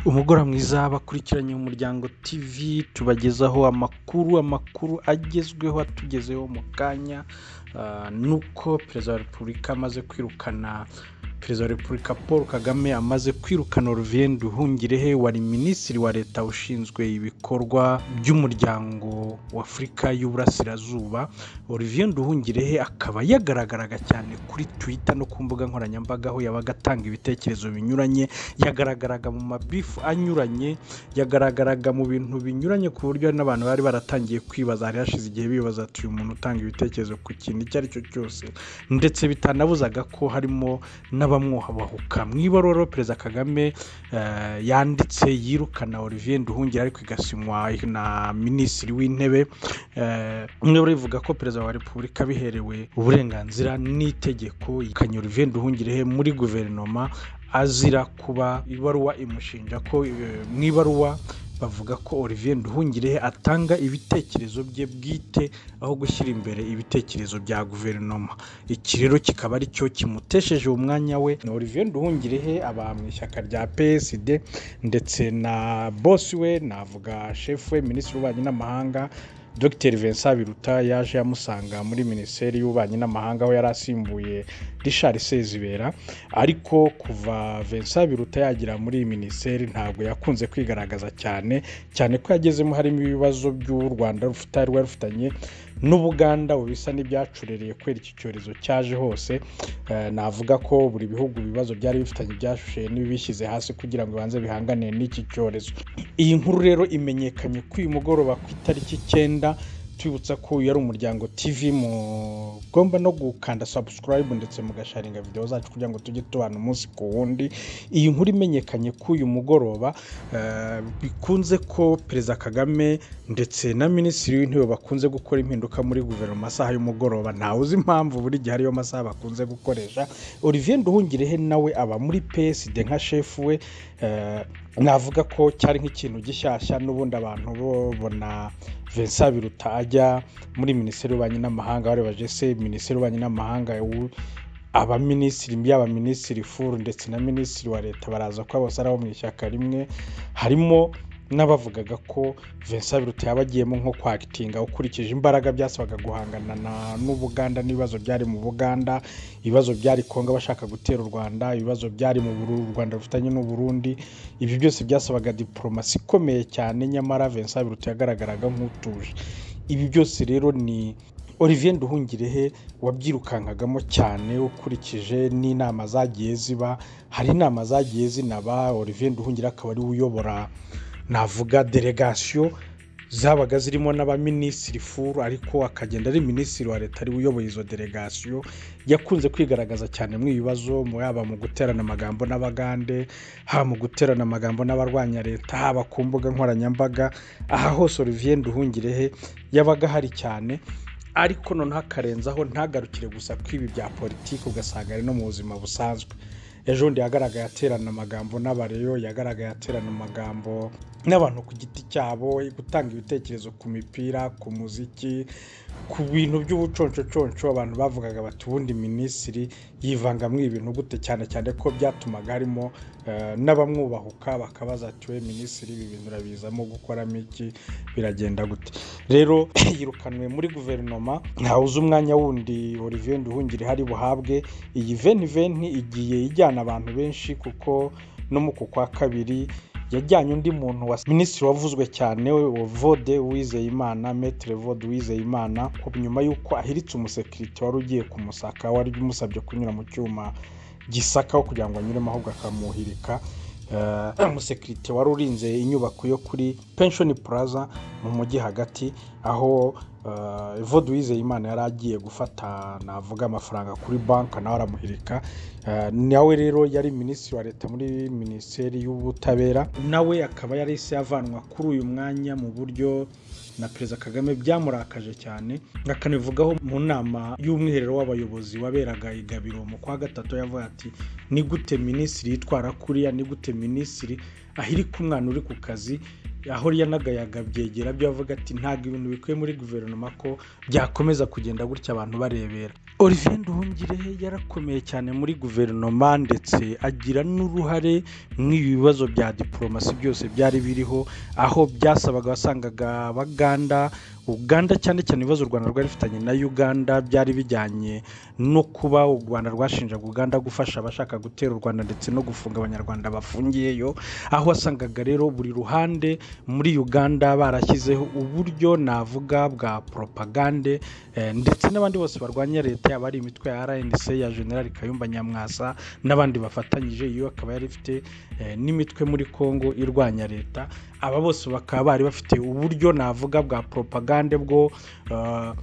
Umugoroba mwiza bakurikiranye mu muryango TV, tubagezaho amakuru, amakuru agezweho atugezeho mu kanya, ni uko perezida wa repubulika amaze kwirukana, perezida wa repubulika Paul Kagame amaze kwirukana Olivier Nduhungirehe wari minisitiri wa leta ushinzwe ibikorwa by'umuryango w'Afurika y'Uburasirazuba, Olivier Nduhungirehe akaba yagaragaraga cyane kuri Twitter no ku mbuga nkoranyambaga aho yabaga atanga ibitekerezo binyuranye, yagaragaraga mu mabifu anyuranye, yagaragaraga mu bintu binyuranye ku buryo hari n'abantu bari baratangiye kwibaza, hari hashize igihe bibaza ati uyu muntu utanga ibitekerezo ku kintu icyo ari cyo cyose, ndetse bitanabuzaga ko harimo n'abamwubahuka. Mu ibaruwa Perezida Kagame eh, yanditse yirukana Olivier Nduhungira ariko igasinywa na minisitiri w'intebe, umwe rivuga ko perezida wa repubulika biherewe uburenganzira n'itegeko yirukanye Olivier Nduhungirehe muri guverinoma azira kuba ibaruwa imushinja ko eh, mu ibaruwa bavuga ko Olivier Nduhungirehe atanga ibitekerezo bye bwite aho gushyira imbere ibitekerezo bya guverinoma. Iki rero kikaba ari cyo kimutesheje umwanya we. Ni Olivier Nduhungirehe aba mu ishyaka rya PSD ndetse na bosi we navuga shefu we minisitiri w'ububanyi n'amahanga Dr Vincent Biruta yaje amusanga muri minisiteri y'ububanyi n'amahanga aho yari asimbuye Richard Sezibera ariko kuva Vincent Biruta yagira muri iyi minisiteri ntabwo yakunze kwigaragaza cyane cyane ko yagezemo harimo ibibazo by'u Rwanda rufite rwari rufitanye n'Ubuganda ubu bisa n'ibyacurereye kubera iki cyorezo cyaje hose Eh, navuga ko buri bihugu ibibazo byari bifitanye byashushuye n'ibibishyize hasi kugira ngo bibanze bihanganire n'iki cyorezo iyi nkuru rero imenyekanye ko uyu mugoroba ku itariki icyenda twibutsa ko uyu ari umuryango TV mugomba no gukanda subscribe ndetse mugasharinga video zacu kugira ngo tujye tubana umunsi ku wundi iyi nkuru imenyekanye ko uyu mugoroba eh, bikunze ko perezida Kagame ndetse na minisitiri w'intebe bakunze gukora impinduka muri guverinoma amasaha y'umugoroba ntawe uzi impamvu buri gihe ariyo masaha bakunze gukoresha Olivier Nduhungirehe nawe aba muri PSD nka shefu we eh, navuga ko cyari nk'ikintu gishyashya n'ubundi abantu babona Vincent Biruta ajya muri minisiteri y'ububanyi n'amahanga barebaje se minisiteri y'ububanyi n'amahanga ubu abaminisitiri yaba minisitiri furu ndetse na minisitiri wa leta baraza ko bose ari abo mu ishyaka rimwe harimo n'abavugaga ko Vincent Biruta yaba agiyemo nko kwakitinga ukurikije imbaraga byasabaga guhangana na- n'Ubuganda n'ibibazo byari mu Buganda ibibazo byari Kongo bashaka gutera u Rwanda ibibazo byari mu Buru- u Rwanda rufitanye n'u Burundi ibi byose byasabaga diplomasi ikomeye cyane nyamara Vincent Biruta yagaragaraga nk'utuje ibi byose rero ni Olivier Nduhungirehe wabyirukankagamo cyane ukurikije n'inama zagiye ziba hari inama zagiye zinaba Olivier Nduhungira akaba ariwe uyobora navuga delegasiyo zabaga zirimo n'abaminisitiri furu ariko akagenda ari minisitiri wa leta ari we uyoboye izo delegasiyo yakunze kwigaragaza cyane mu ibibazo mu- yaba mu guterana amagambo n'abagande haba mu guterana amagambo n'abarwanya leta haba ku mbuga nkoranyambaga aha hose Olivier Nduhungirehe yabaga ahari cyane ariko noneho akarenzaho ntagarukire gusa kw'ibi bya politiki ugasanga ari no mu buzima busanzwe ejo bundi yagaragaye aterana amagambo n'abareyo yagaragaye aterana amagambo n'abantu ku giti cyabo gutanga ibitekerezo ku mipira ku muziki ku bintu by'ubuconcoconco abantu bavugaga bati ubundi minisitiri yivanga muri ibi bintu gute cyane cyane ko byatumaga harimo eh, n'abamwubahuka bakabaza ati we minisitiri ibi bintu urabizamo gukoramo iki biragenda gute rero yirukanwe muri guverinoma ntawe uzi umwanya wundi Olivier Nduhungire hari buhabwe iyi veni veni igiye ijyana abantu benshi kuko no mu ku kwa kabiri yajyanye undi muntu wa minisitiri wavuzwe cyane wa Vode Uwizeyimana Maître Vode Uwizeyimana ku nyuma y'uko ahiritse umusekirite wari ugiye kumusaka wari umusabye kunyura mu cyuma gisakaho kugira ngo anyuremo ahubwo akamuhirika Eh, umusekirite wari urinze inyubako yo kuri penshoni puraza mu mujyi hagati aho eh, Evode Uwizeyimana yari agiye gufata navuga amafaranga kuri banki nawe aramuhirika Eh, nawe rero yari minisitiri wa leta muri minisiteri y'ubutabera nawe akaba yari isi yavanwa kuri uyu mwanya mu buryo na perezida kagame byamurakaje cyane akanabivugaho mu nama y'umwiherero w'abayobozi waberaga i gabiro mu kwa gatatu yavuga ati ni gute minisitiri yitwara kuriya ni gute minisitiri ahirika umwana uri ku kazi aho yanagayaga byegera byo avuga ati ntabwo ibintu bikwiye muri guverinoma ko byakomeza kugenda gutya abantu barebera olivier nduhungirehe yarakomeye cyane muri guverinoma ndetse agira n'uruhare mu bibazo bya diporomasi byose byari biriho aho byasabaga wasangaga abaganda uganda cyane cyane ibibazo u rwanda rwari rufitanye na uganda byari bijyanye no kuba u rwanda rwashinjaga uganda gufasha abashaka gutera u rwanda ndetse no gufunga abanyarwanda bafungiyeyo aho wasangaga rero buri ruhande muri uganda barashyizeho uburyo navuga bwa poropagande eh, ndetse n'abandi bose barwanya leta yaba ari imitwe ya rnc ya generali kayumba nyamwasa n'abandi bafatanyije iyo akaba yari ifite eh, n'imitwe muri congo irwanya leta aba bose bakaba bari bafite uburyo navuga bwa poropagande bwo ah,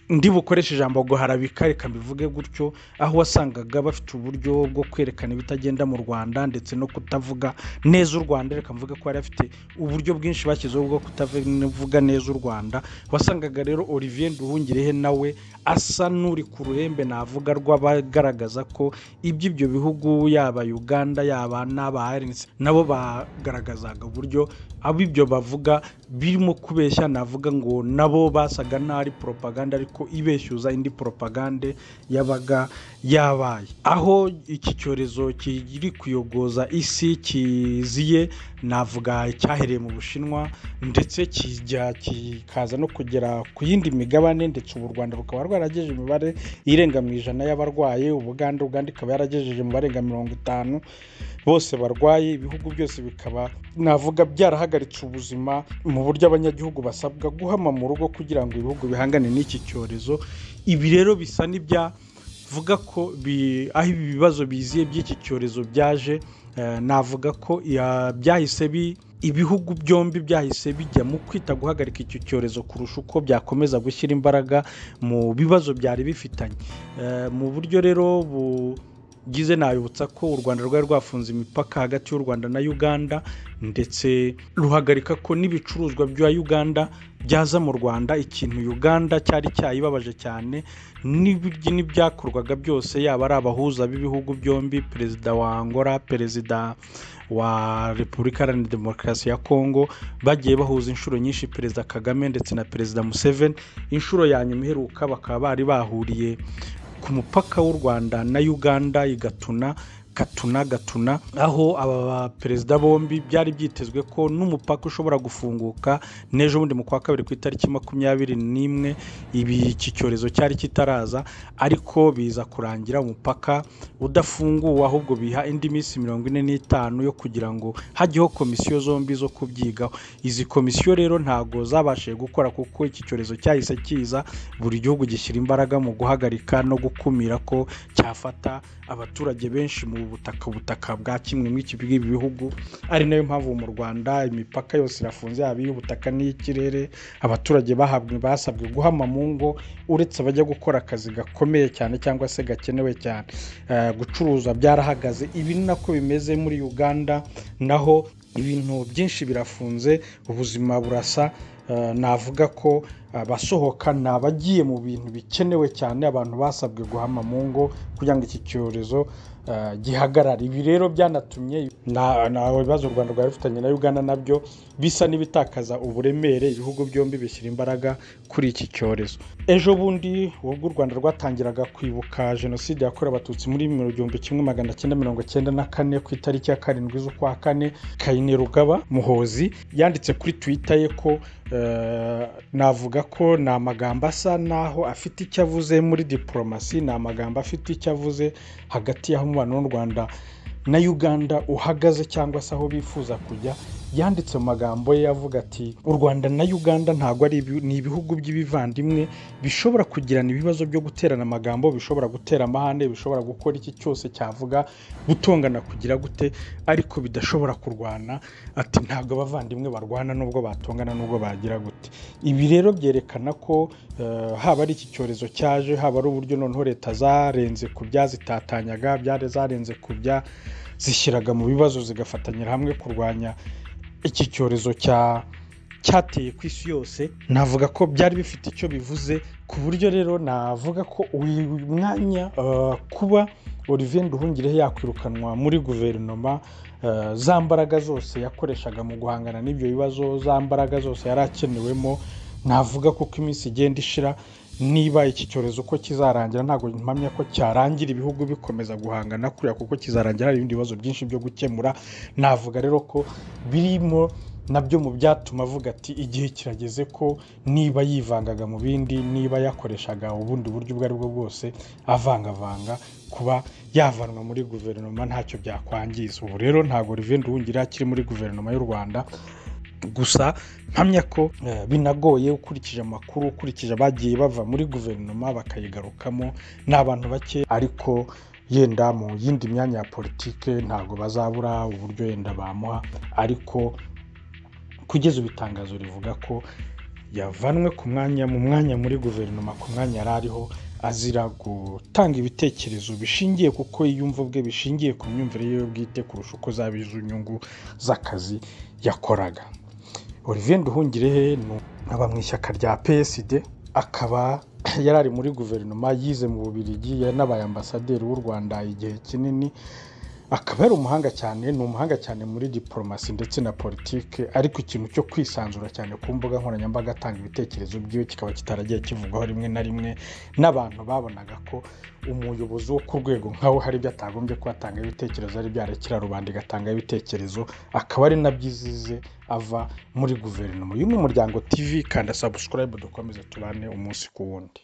ndi bukoreshe ijambo guharabika reka mbivuge gutyo aho wasangaga bafite uburyo bwo kwerekana ibitagenda mu rwanda ndetse no kutavuga neza u rwanda reka mvuge ko bari bafite uburyo bwinshi bashyizeho bwo kutavuga neza u rwanda wasangaga rero olivier nduhungirehe nawe asa n'uri ku ruhembe navuga rw'abagaragaza ko iby'ibyo bihugu yaba uganda yaba n'aba RNC, nabo bagaragazaga uburyo ab'ibyo bavuga birimo kubeshya navuga ngo nabo basaga n'ari poropaganda ariko ibeshyuza indi poropagande yabaga yabaye aho iki cyorezo kiri kuyogoza isi kiziye navuga icyahereye mu bushinwa ndetse kijya kikaza no kugera ku yindi migabane ndetse ubu u rwanda rukaba rwaragejeje imibare irenga mu ijana y'abarwaye ubuganda uganda ikaba yaragejeje mu barenga mirongo itanu bose barwaye ibihugu byose bikaba navuga byarahagaritse ubuzima mu buryo abanyagihugu basabwa guhama mu rugo kugira ngo ibihugu bihangane n'iki cyorezo ibi rero bisa n'ibya vuga ko bi- aho ibi bibazo biziye by'iki cyorezo byaje eh, navuga ko ya- byahise bi ibihugu byombi byahise bijya mu kwita guhagarika icyo cyorezo kurusha uko byakomeza gushyira imbaraga mu bibazo byari bifitanye Eh, mu buryo rero bugize nabibutsa ko u rwanda rwari rwafunze imipaka hagati y'u rwanda na uganda ndetse ruhagarika ko n'ibicuruzwa bya uganda byaza mu rwanda ikintu uganda cyari cyayibabaje cyane n'ibiryo n'ibyakorwaga byose yaba ari abahuza b'ibihugu byombi perezida wa angola perezida wa repubulika iharanira demokarasi ya kongo bagiye bahuza inshuro nyinshi perezida kagame ndetse na perezida museveni inshuro ya nyuma iheruka bakaba bari bahuriye ku mupaka w'u rwanda na uganda i gatuna gatuna gatuna aho aba baperezida bombi byari byitezwe ko n'umupaka ushobora gufunguka n'ejo bundi mu kwa kabiri ku itariki makumyabiri n'imwe ibi iki cyorezo cyari kitaraza ariko biza kurangira umupaka udafunguwe ahubwo biha indi minsi mirongo ine n'itanu yo kugira ngo hajyeho komisiyo zombi zo kubyigaho izi komisiyo rero ntabwo zabashije gukora kuko iki cyorezo cyahise kiza buri gihugu gishyira imbaraga mu guhagarika no gukumira ko cyafata abaturage benshi mu butaka ubutaka bwa kimwe muri iki bw'ibi bihugu ari nayo mpamvu mu rwanda imipaka yose irafunze yaba iy'ubutaka n'iy'ikirere abaturage bahabwe basabwe guhama mu ngo uretse abajya gukora akazi gakomeye cyane cyangwa se gakenewe cyane Eh, gucuruza byarahagaze ibi ni nako bimeze muri uganda naho ibintu byinshi birafunze ubuzima burasa Eh, navuga ko abasohoka ni abagiye mu bintu bikenewe cyane abantu basabwe guhama mu ngo kugira ngo iki cyorezo eh, gihagarare ibi rero byanatumye na- na ibibazo u rwanda rwari rufitanye na uganda nabyo bisa n'ibitakaza uburemere ibihugu byombi bishyira imbaraga kuri iki cyorezo ejo bundi ubwo u rwanda rwatangiraga kwibuka jenoside yakorewe abatutsi muri mu gihumbi kimwe magana cyenda mirongo cyenda na kane ku itariki ya karindwi z'ukwa kane kayine rugaba muhozi yanditse kuri twita ye ko eh, navuga ko ni amagambo asa n'aho afite icyo avuze muri diporomasi ni amagambo afite icyo avuze hagati y'aho umubano w'u rwanda na uganda uhagaze cyangwa se aho bifuza kujya yanditse mu magambo ye avuga ati u rwanda na uganda ntabwo ari ibi- ni ibihugu by'ibivandimwe bishobora kugirana ibibazo byo guterana amagambo bishobora gutera amahane bishobora gukora iki cyose cyavuga gutongana kugira gute ariko bidashobora kurwana ati ntabwo abavandimwe barwana nubwo batongana nubwo bagira gute ibi rero byerekana ko eh, haba ari iki cyorezo cyaje haba ari uburyo noneho leta zarenze ku byazitatanyaga byari zarenze ku bya zishyiraga mu bibazo zigafatanyira hamwe kurwanya iki cyorezo cya cyateye ku isi yose navuga ko byari bifite icyo bivuze ku buryo rero navuga ko uyu mwanya eh, kuba olivier nduhungirehe yakwirukanwa muri guverinoma eh, za mbaraga zose yakoreshaga mu guhangana n'ibyo bibazo za mbaraga zose yari akenewemo navuga ko uko iminsi igenda ishira niba iki cyorezo uko kizarangira ntabwo mpamya ko cyarangira ibihugu bikomeza guhangana kuriya kuko kizarangira hari ibindi bibazo byinshi byo gukemura navuga rero ko birimo nabyo mu byatuma avuga ati igihe kirageze ko niba yivangaga mu bindi niba yakoreshaga ubundi buryo ubwo ari bwo bwose avangavanga kuba yavanwa muri guverinoma ntacyo byakwangiza ubu rero ntabwo rivenda uwungira akiri muri guverinoma y'u rwanda gusa mpamya ko eh, binagoye ukurikije amakuru ukurikije abagiye bava muri guverinoma bakayigarukamo ni abantu bake ariko yenda mu yindi myanya ya politike ntabwo bazabura uburyo yenda bamuha ariko kugeza ubu itangazo rivuga ko yavanwe ku mwanya mu mwanya muri guverinoma ku mwanya yari ariho azira gutanga ibitekerezo bishingiye kuko yiyumva ubwe bishingiye ku myumvire yiwe bwite kurusha uko zaba iz'inyungu z'akazi yakoraga olivier nduhungirehe ni aba mu ishyaka rya psd akaba yari ari muri guverinoma yize mu bubirigi yanabaye ambasaderi w'u rwanda igihe kinini akaba ari umuhanga cyane ni umuhanga cyane muri diporomasi ndetse na politike ariko ikintu cyo kwisanzura cyane ku mbuga nkoranyambaga atanga ibitekerezo byiwe kikaba kitaragiye kivugwaho rimwe na rimwe n'abantu babonaga ko umuyobozi wo ku rwego nkawe hari ibyo atagombye kuba atanga ibitekerezo ari byarekera rubanda igatanga ibitekerezo akaba ari nabyo izize ava muri guverinoma uyu ni umuryango tv kanda sabusikarayibu dukomeze tubane umunsi ku wundi